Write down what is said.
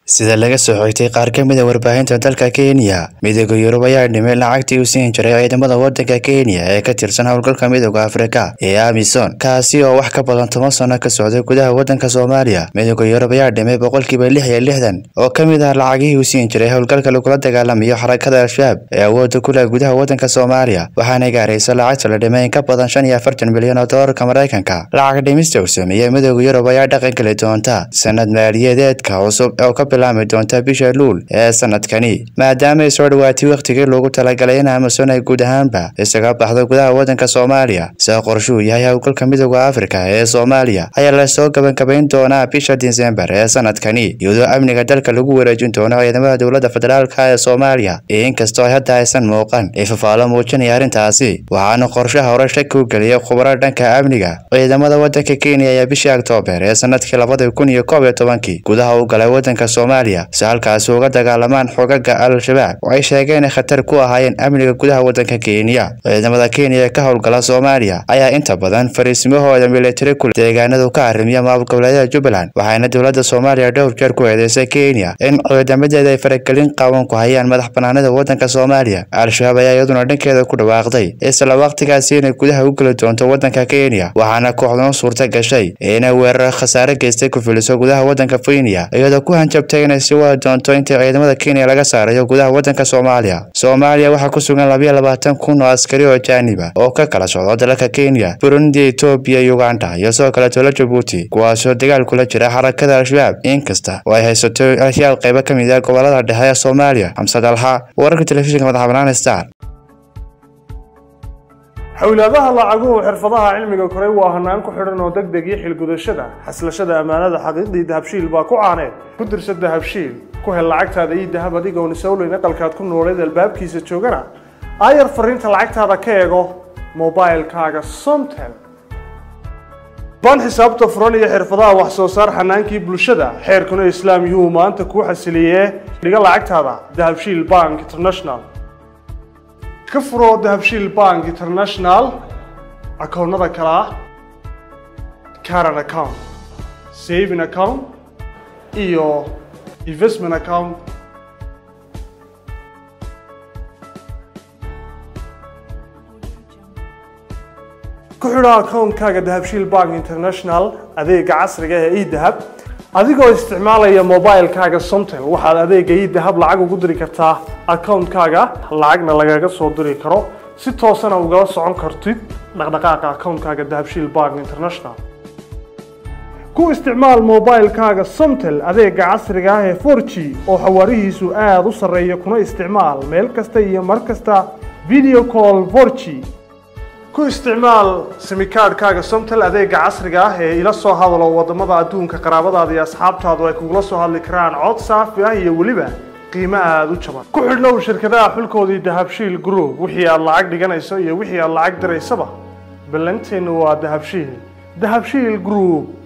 sida laga soo xigtay qaar ka mid a warbaahinta dalka kenya midooda yurub ayaa dhimay lacagtii uu siin jiray ciidamada wadanka kenya ee ka tirsan howlgalka midooda afrika ee amison kaasi oo wax ka badan toban sano ka socday gudaha wadanka soomaaliya midooda yurub ayaa dhimay boqolkiiba lix iyo lixdan oo ka mid ah lacagihii uu siin jiray howlgalka lagula dagaalamayo xarakada al-shabaab ee awooda ku leh gudaha wadanka soomaaliya waxaana gaaraysa lacagta la dhimay in ka badan shan iyo afartan milyan oo doolarka maraykanka lacag dhimista uu sameeyey midooda yurub ayaa dhaqan geli doonta sanad maaliyadeedka cusub oo ka bilaami doonta bisha luul ee sanadkani maadaama ay soo dhawaatay wakhtigii loogu talagalay in amason ay guud ahaanba isaga baxdo gudaha wadanka soomaaliya sida qorshuu yahay howlgalka midooda afrika ee soomaaliya ayaa lasoo gabangabayn doonaa bisha disembar ee sanadkani iyadoo amniga dalka lagu wareejin doono ciidamada dowladda federaalka ee soomaaliya iyo inkastoo ay hadda aysan muuqan ee fafaalo muujinaya arrintaasi waxaana qorshaha hore shaki u geliyay khubaro dhanka amniga ciidamada wadanka kenya ayaa bishii oktoobar ee sanadkii labada kun iyo koob iyo tobankii gudaha u galay wadanka soomaaliya si halkaasi uga dagaalamaan xogaga al-shabaab oo ay sheegeen inay khatar ku ahaayeen amniga gudaha wadanka kenya ciidamada kenya ee ka howlgala soomaaliya ayaa inta badan fariisimahooda militari ku deegaanadu ka arrimiya maamul goboleedyada jubbaland waxaana dowladda soomaaliya dhowr jeer ku eedeysay kenya in ciidamadeeda ay faragelin qaawan ku hayaan madax banaanida wadanka soomaaliya al-shabaab ayaa iyaduna dhankeeda ku dhawaaqday isla waqtigaasi inay gudaha u geli doonto wadanka kenya waxaana kooxduna suurta gashay inay weerar khasaare geystay ku filiso gudaha wadanka kenya iyadoo ku hanjabtay inay sii wadi doonto intii ciidamada kenya laga saarayo gudaha wadanka soomaaliya soomaaliya waxaa ku sugan labayo labaatan kun oo askari oo jaaniba oo ka kala socdo dalalka kenya burundi etoobiya uganda iyo sidoo kale tola jabuuti kuwaasoo dagaal kula jira xarakada al-shabaab inkasta oo ay haysato asyaal qaybo ka mid ah gobolada dhexe ee soomaaliya xamsad alxa wararka telefishinka madaxa banaan star xowlaadaha lacaguhu xirfadaha cilmiga koray waa hanaan ku xidhan oo deg deg iyo xilgudashada xaslashada ammaanada xaqiiqdii dahabshiil baa ku caaneed ku dirsa dahabshiil ku hel lacagtaada iyo dahab adigoon isowleyn aqalkaad ku nooleed albaabkiisa joogana aayar fariinta lacagtaada ka eego mobilkaaga somtel ban xisaabta furan iyo xirfadaha wax soo saar xanaankii bulshada xeerkuna islaam yuu maanta kuu xasiliyee dhiga lacagtaada dahabshiil bank international ka furoo dahabshiil bank international akoonnada kale ah caran account saving account iyo investment account ku xidho akoonkaaga dahabshiil bank international adeega casriga ee edahab adigoo isticmaalaya mobilkaaga somtel waxaad adeega idahab lacag ugu diri kartaa akoonkaaga lacagna lagaga soo diri karo si toosana ugala socon kartid dhaqdhaqaaqa akoonkaaga dahabshiil bank international ku isticmaal mobilkaaga somtel adeega casriga ah ee forg oo xawaarihiisu aada u sarreeya kuna isticmaal meel kasta iyo mar kasta video call forg ku isticmaal simikaadhkaaga somtel adeega casriga ah ee ila soo hadalo wadamada adduunka qaraabadaada iyo asxaabtaadu ay kugula soo hadli karaan cod saafi ah iyo weliba qiimo aada u jaban ku xidhnow shirkadaha xulkoodii dahabshiil group wixii aad lacag dhiganayso iyo wixii aad lacag diraysaba ballanteennu waa dahabshiil dahabshiil group